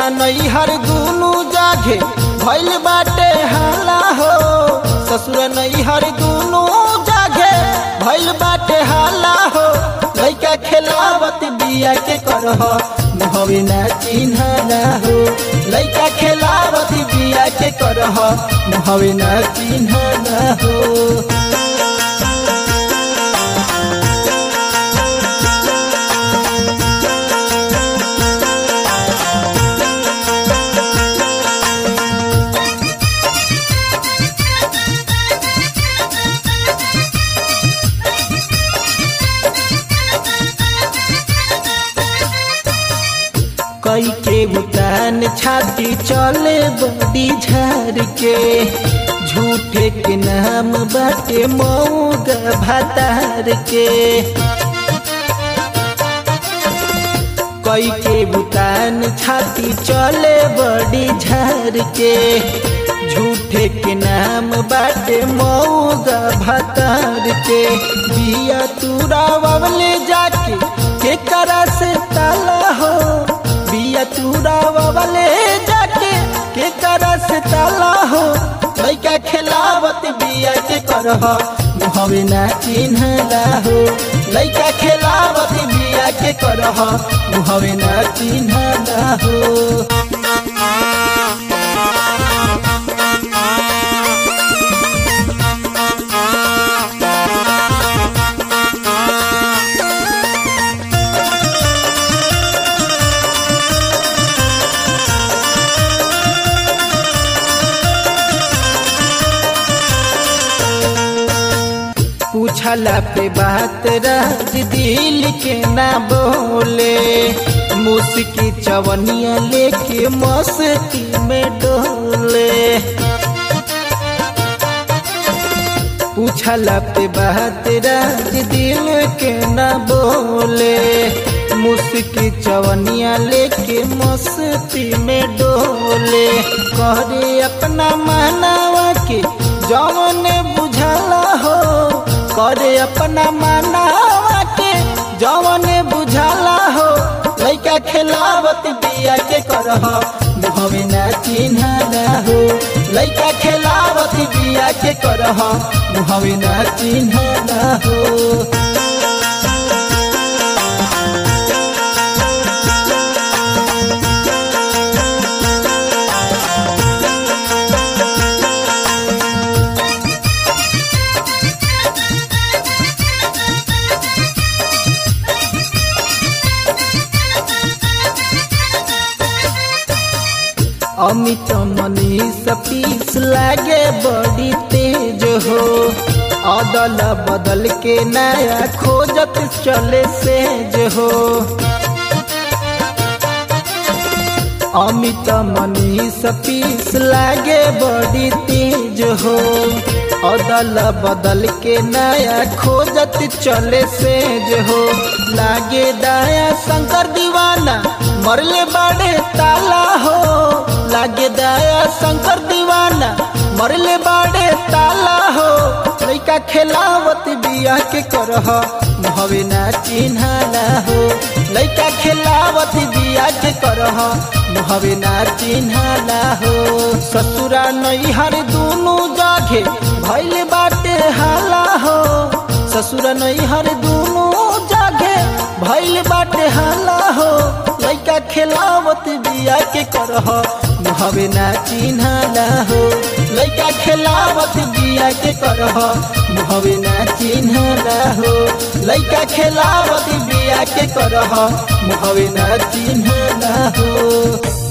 नैहर दुनु जागे भइल बाटे हाला हो ससुर नैहर दुनु जागे भइल बाटे हाला हो लइका खेलावत बिया के करह मुहवे ना चिन्ह ना हो लइका खेलावत बिया के करह मुहवे ना चिन्ह ना हो कई के बुतान छाती चले बड़ी झार के झूठे के नाम बाटे मऊग भातार के कई के बुतान छाती चले बड़ी झार के झूठे के नाम बाटे मऊग भातार के बिया तूरा ववले जाके के करा से ताला हो बिया तूरा वाले जाके के करस ताला हो लइका खेलावत बिया के करह मुहवे ना चिन्हला हो लइका खेलावत बिया के करह मुहवे ना चिन्हला हो पूछला पे बात राज दिल के ना बोले मुस्की चवनिया लेके मस्ती में डोले पूछला पे बात राज दिल के ना बोले मुस्की चवनिया लेके मस्ती में डोले करे अपना मानवा के जवन बुझला हो करे अपना मानवा के जवन बुझला हो लइका खेलावत बिया के करह मुहवे ना चिन्हला हो लइका खेलावत बिया के करह मुहवे ना चिन्हला हो अमित मनीष पीस लागे बड़ी तेज हो अदल बदल के नया खोजत चले सेज हो अमित मनीष पीस लागे बड़ी तेज हो अदल बदल के नया खोजत चले सेज हो लागे दाया शंकर दीवाना मरले बाड़े ताला हो लागे दया शंकर दीवाना मरले बाड़े ताला हो लइका खेलावत बिया के करह मुहवे ना चिन्हला हो लइका खेलावत बिया के करह मुहवे ना चिन्हला हो ससुरा नैहर दुनु जागे भइल बाटे हाला हो ससुरा नैहर दुनु जागे भइल बाटे हाला हो लइका खेलावत बिया के करह मुहवे ना चिन्हला हो लइका खेलावत बिया के करह मुहवे ना चिन्हला हो लइका खेलावत बिया के करह मुहवे ना चिन्हला हो